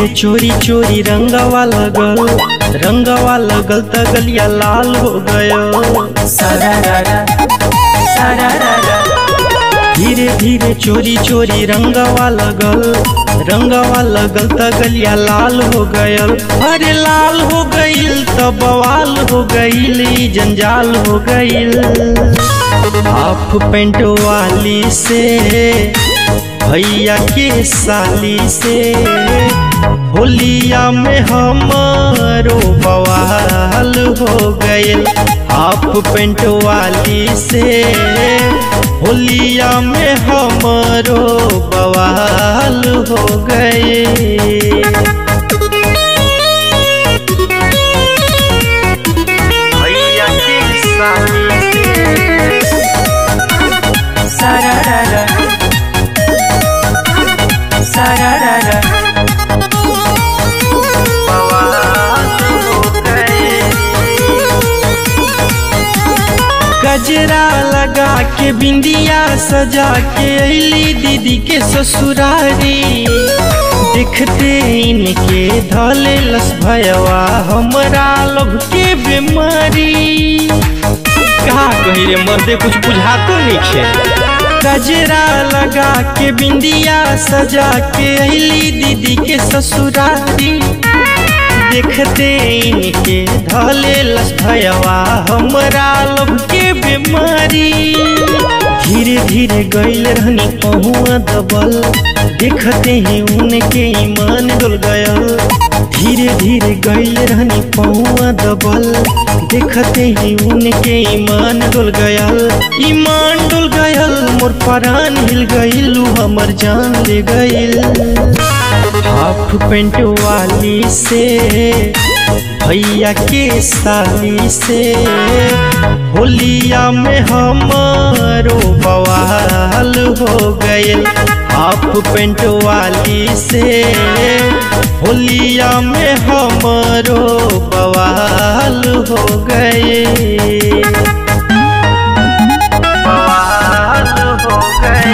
धीरे चोरी चोरी रंगवा लगल रंगवा लगल त गलिया लाल हो गयो धीरे धीरे चोरी चोरी रंगवा लगल रंगवा लगल त गलिया लाल हो गयल अरे लाल हो गईल त बवाल हो गईल ई जंजाल हो गईल हाफ पेंट वाली से भैया के साली से होलिया में हमारो बवाल हो गए हाफ पेंट वाली से होलिया में हमारो बवाल हो गए भैया के साली से गजरा लगा के बिंदिया सजा के अली दीदी के ससुरारी देखते इनके धले लस भयवा हमरा लोग के बीमारी कहा कही रे मर्दे कुछ बुझातो नहीं खे गजरा लगा के बिंदिया सजा के अली दीदी के ससुरारी देखते इनके धले लस भयवा हमरा लोग के बीमारी धीरे धीरे गईल रहनी पहुआ दबल देखते ही उनके ईमान डुल गयल धीरे धीरे गईल रहनी पहुआ दबल देखते ही उनके ईमान डुल गयल ईमान डुल गयल मोर परान हिल गईल हमर जान ले गईल हाफ पेंट वाली से भैया के साली से होलिया में हमारो बवाल हो गए हाफ पेंट वाली से होलिया में हमारो बवाल हो गए बवाल हो गए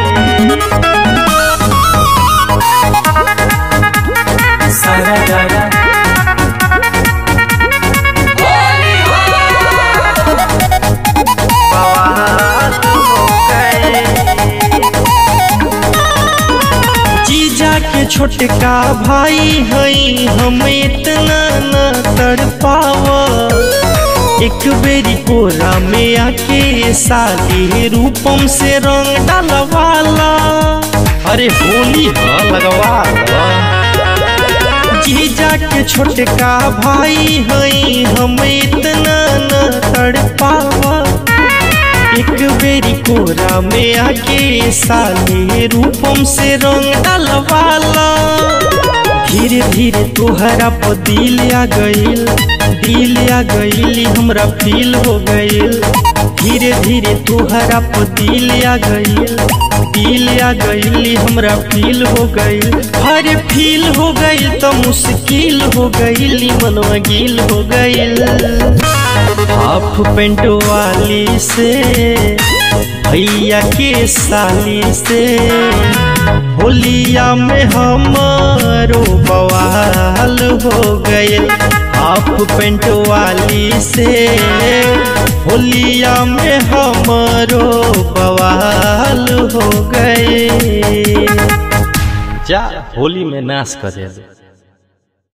जीजा के छोटका भाई हई हम इतना न तड़ पावा एक बेरी कोरा में आके साली रूपम से रंग डालवाला अरे होली हाँ लगवा जीजा के छोटका भाई हई हम इतना न तड़ पावा एक बेरी कोरा में आके साले रूपम से रंग डालवाला धीरे धीरे तोहरा पर दिल आ गईल दिल आ गईल हमरा फील हो गईल धीरे धीरे तोहरा पर दिल आ गईल दिल आ गईल हमरा फील हो गईल हरे फील हो गईल तो मुश्किल हो गईल मनवा गिल हो गईल हाफ पेंट वाली से भैया के साली से होलिया में हमारो बवाल हो गए हाफ पेंट वाली से होलिया में हमारो बवाल हो गए जा होली में नाश कर दे